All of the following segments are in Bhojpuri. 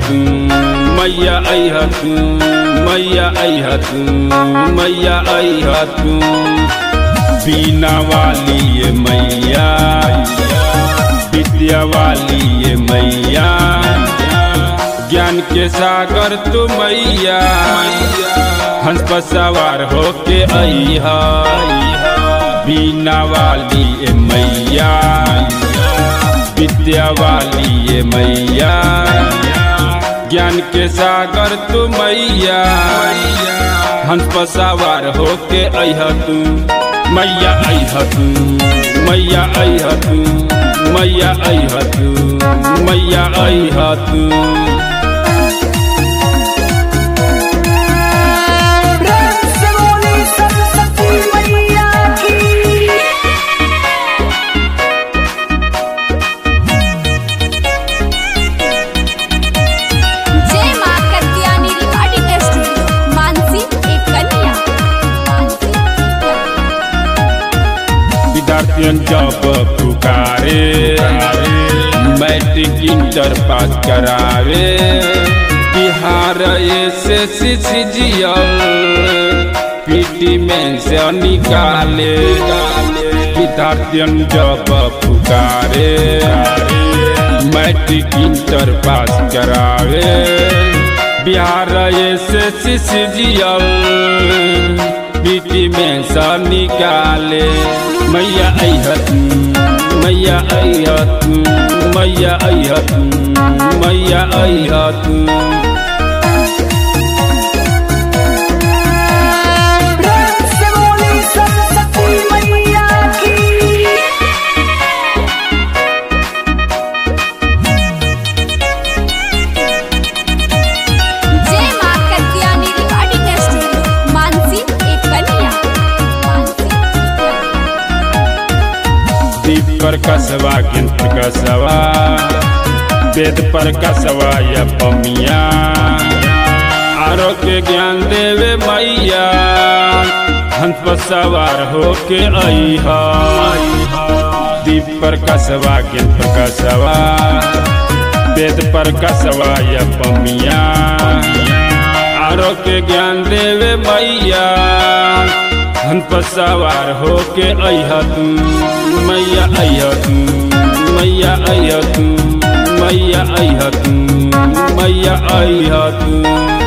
तू मैया अह तू मैया अह तू मैया अह तू बीना वाली ये मैया विद्या वाली ये मैया ज्ञान के सागर तू मैया हंस पर सवार होके अहा बीना वाली ये मैया विद्या वाली ये मैया ज्ञान के सागर तू मैया हंस पर सवार होके अह तू मैया अह तू मैया अह तू मैया अह तू मैया अह तू प्रेम से बोली सरस्वती मैया की जय मां कत्यानी रिकॉर्डिंग स्टूडियो मानसी एक कन्या मानसी एक कन्या। विद्यार्थियों जब पुकारे मैट्रिक इंटर पास करावे बिहार से सीजीएल पीटी में से निकाले विद्यार्थियों जब पुकारे मैट्रिक इंटर पास करावे बिहार से सीजीएल पीटी में सा निकाले मैया अहत मैया अहत मैया अहत मैया अहत प्रेम से बोली सरस्वती मैया की जय मां कत्यानी रिकॉर्डिंग स्टूडियो मानसी एक कन्या मानसी एक कन्या। दीप पर कसवा गिंत कसवा वेद पर कसवा या पमिया आरोग्य ज्ञान देवे मैया हंस पर सवार होके अहा दीप पर कसवा गिंत कसवा वेद पर कसवा या पमिया आरोग्य ज्ञान देवे मैया हंस पर सवार होके अह तू मैया अह तू मैया अह तू मैया अह तू मैया अह तू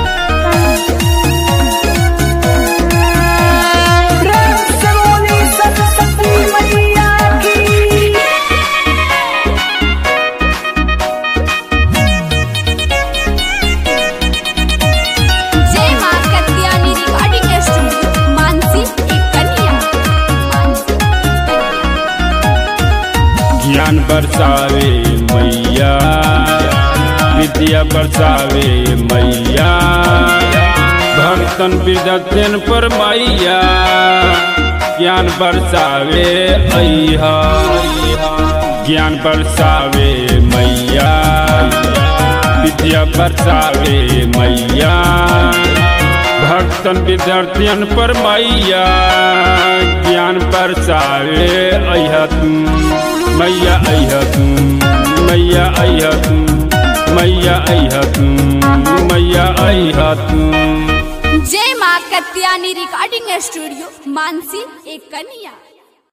प्रेम से बोली सरस्वती मैया की जय मां कत्यानी रिकॉर्डिंग स्टूडियो मानसी एक कन्या मानसी एक कन्या। ज्ञान बरसावे मैया विद्या बरसावे मैया भक्तन विद्यन पर मैया ज्ञान बरसावे अहा ज्ञान बरसावे मैया विद्या बरसावे मैया भक्तन विद्यार्थियन पर मैया ज्ञान बरसावे अह तू मैया अह तू मैया अह तू मैया अह तू मैया अह तू जय मां कत्यानी रिकॉर्डिंग स्टूडियो मानसी एक कन्या